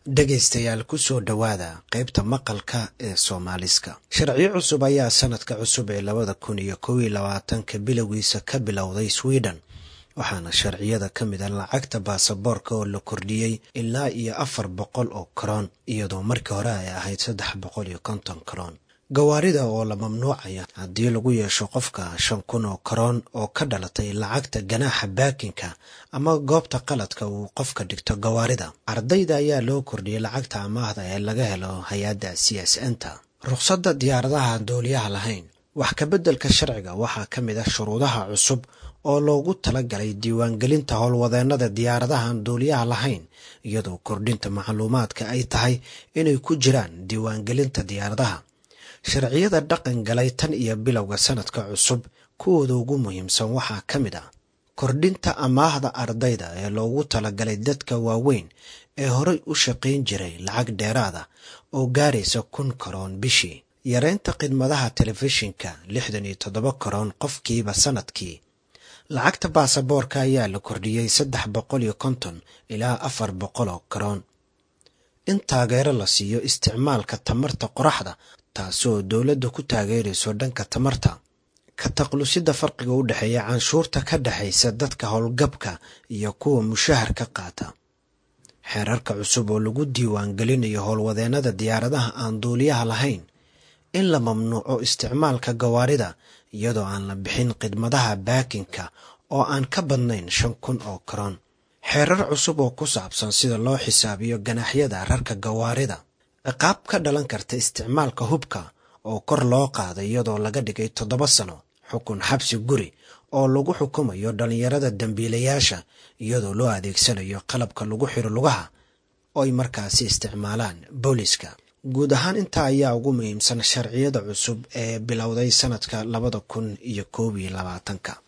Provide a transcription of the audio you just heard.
dhegaystayaal kusoo dhowaada qaybta maqalka ee soomaaliska sharciyo cusub ayaa sanadka cusub ee labada kun iyo kow iyo labaatanka bilowgiisa ka bilowday sweden waxaana sharciyada ka mid a lacagta baasaboorka oo la kordhiyey ilaa iyo afar boqol oo karoon iyadoo markii hore ay ahayd saddex boqol iyo konton karoon gawaarida oo la mamnuucaya haddii lagu yeesho qofka shan kun oo karoon oo ka dhalatay lacagta ganaaxa baakinka ama goobta qaladka uu qofka dhigto gawaarida ardayda ayaa loo kordhiyey lacagta amaahda ee laga helo hay-adda c s nta rukhsadda diyaaradaha dooliyaha lahayn wax kabeddelka sharciga waxaa ka mid ah shuruudaha cusub oo loogu talagalay diiwaangelinta howlwadeennada diyaaradahan duuliyaha lahayn iyadoo kordhinta macluumaadka ay tahay inay ku jiraan diiwaangelinta diyaaradaha sharciyada dhaqan galay tan iyo bilowga sanadka cusub kuwooda ugu muhiimsan waxaa ka mid ah kordhinta amaahda ardayda ee loogu talagalay dadka waaweyn ee horay u shaqayn jiray lacag dheeraada oo gaaraysa kun karoon bishii yareynta khidmadaha telefishinka lixdan iyo toddoba karoon qofkiiba sanadkii lacagta baasaboorka ayaa la kordhiyey saddex boqol iyo konton ilaa afar boqol oo karoon in taageero la siiyo isticmaalka tamarta qoraxda taasoo dowladda ku taageerayso dhanka tamarta ka taqlusidda farqiga u dhexeeya canshuurta ka dhexaysa dadka howlgabka iyo kuwa mushaharka qaata xeerarka cusub oo lagu diiwaangelinayo howlwadeennada diyaaradaha aan duuliyaha lahayn in la mamnuuco isticmaalka gawaarida iyadoo aan la bixin khidmadaha baakinka oo aan ka badnayn shan kun oo karoon xeerar cusub oo ku saabsan sida loo xisaabiyo ganaxyada rarka gawaarida ciqaab ka dhalan karta isticmaalka hubka oo kor loo qaaday iyadoo laga dhigay toddoba sano xukun xabsi guri oo lagu xukumayo dhallinyarada dembiilayaasha iyadoo loo adeegsanayo qalabka lagu xiro lugaha oo ay markaasi isticmaalaan booliska guud ahaan intaa ayaa ugu muhiimsan sharciyada cusub ee bilowday sanadka labada kun iyo koob iyo labaatanka